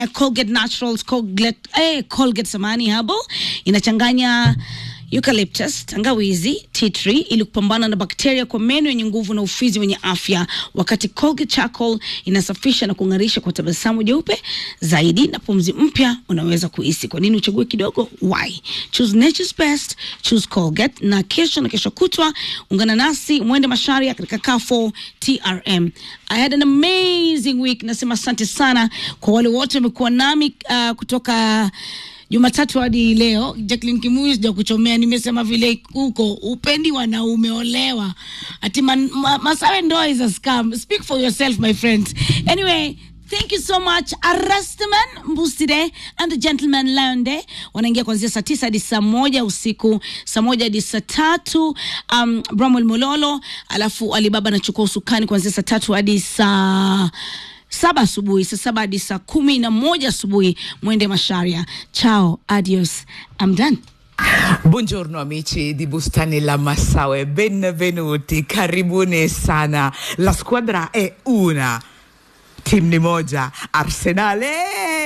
Colgate Naturals, Colgate, eh, Colgate samani habo inachanganya eucalyptus, tangawizi, tea tree ili kupambana na bakteria kwa meno yenye nguvu na ufizi wenye afya, wakati Colgate Charcoal inasafisha na kung'arisha kwa tabasamu jeupe zaidi na pumzi mpya unaweza kuhisi. Kwa nini uchague kidogo? Why? Choose nature's best, choose Colgate. Na kesho na kesho kutwa ungana nasi mwende Masharia katika Carrefour TRM. I had an amazing week. Nasema asante sana kwa wale wote wamekuwa nami uh, kutoka Jumatatu hadi leo. Jacqueline Kimuyu sija kuchomea, nimesema vile huko upendi wanaume olewa, ati man, ma, Masawe ndoa is a scam. Speak for yourself my friends. Anyway, Thank you so much Arastaman Mbuside and the Gentleman Laonde wanaingia kuanzia saa tisa hadi saa moja usiku, saa moja hadi saa tatu um, Bramwell Mololo, alafu Alibaba anachukua usukani kuanzia saa tatu hadi saa saba asubuhi, saa saba hadi saa kumi na moja asubuhi. Mwende Masharia. Ciao, adios, I'm done. Buongiorno amici di Bustani La Massaue, benvenuti, karibuni sana. La squadra è una, team ni moja, Arsenale